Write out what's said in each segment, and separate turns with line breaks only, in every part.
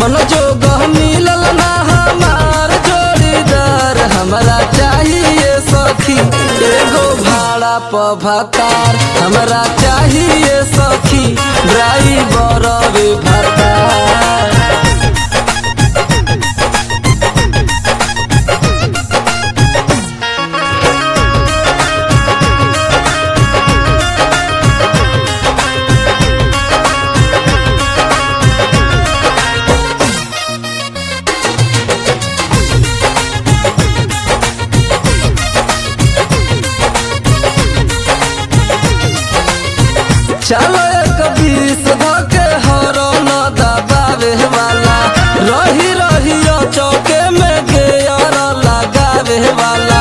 मन जोग मिलल ना हमार जोड़ीदार हमरा चाहिए सखी एगो भाड़ा प भतार हमरा चाहिए सखी ड्राइवर वे भतार चलो एक बीस धके हरो न दबावे वाला रही रही चौके में गेयर लगावे वाला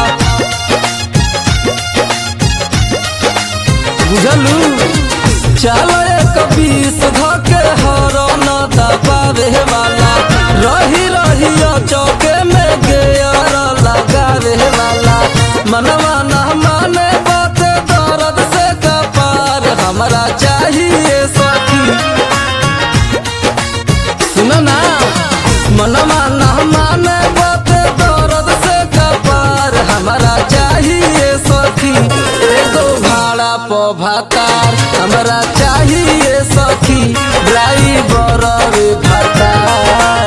बुझलू चलो एक बीस धके हरो न दबावे वाला रही रही चौके में गेयर लगावे वाला मनवा न माने बात दर्द से कपार हमरा चाहिए सखी सुनो ना मनवा न माने बात दर्द से कपार हमरा चाहिए सखी एगो भाड़ा प भातार हमरा चाहिए सखी ड्राइवर रे भातार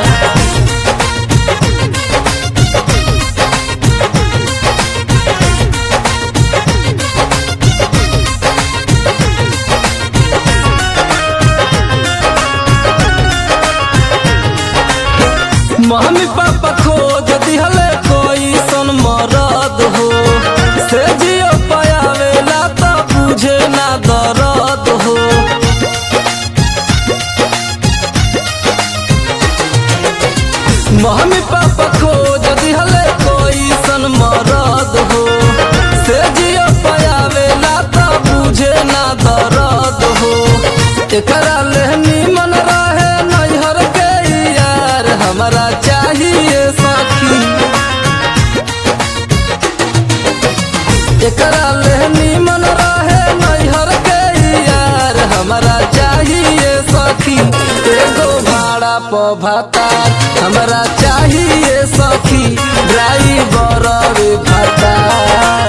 मम्मी पापा खोज दिहले कोई सन मरद हो से जियो पायावेला त बुझे ना दर्द हो मम्मी पापा खोज दिहले कोई सन मरद हो से जियो पायावेला त बुझे ना दर्द हो एकरा लेहनी मन रहे नैहर के यार हमरा चाहिए सखी एकरा लेहनी मन रहे नैहर के यार हमरा चाहिए सखी एगो भाड़ा प भातार हमरा चाहिए सखी ड्राइवर रे भातार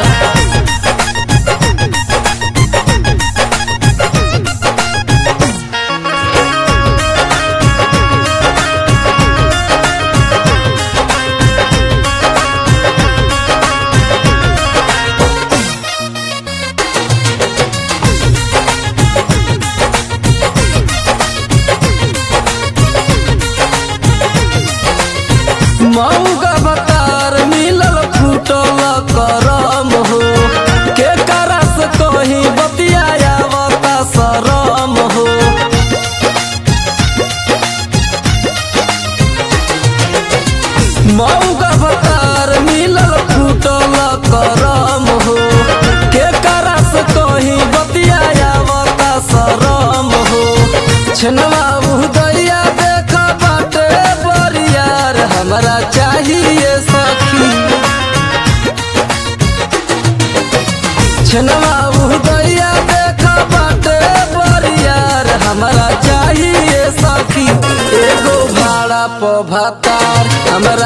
मऊगा बतार मिलल फूटल करम हो के करस कहीं बतियावता शरम हो मऊगा बतार मिलल फूटल करम हो के करस कहीं बतियावता शरम हो छनवा उदैया देख बाटे बरियार हमरा चाहिए सखी छनवा उदैया देख बाटे बरियार हमरा चाहिए सखी एगो भाड़ा प भातार हमरा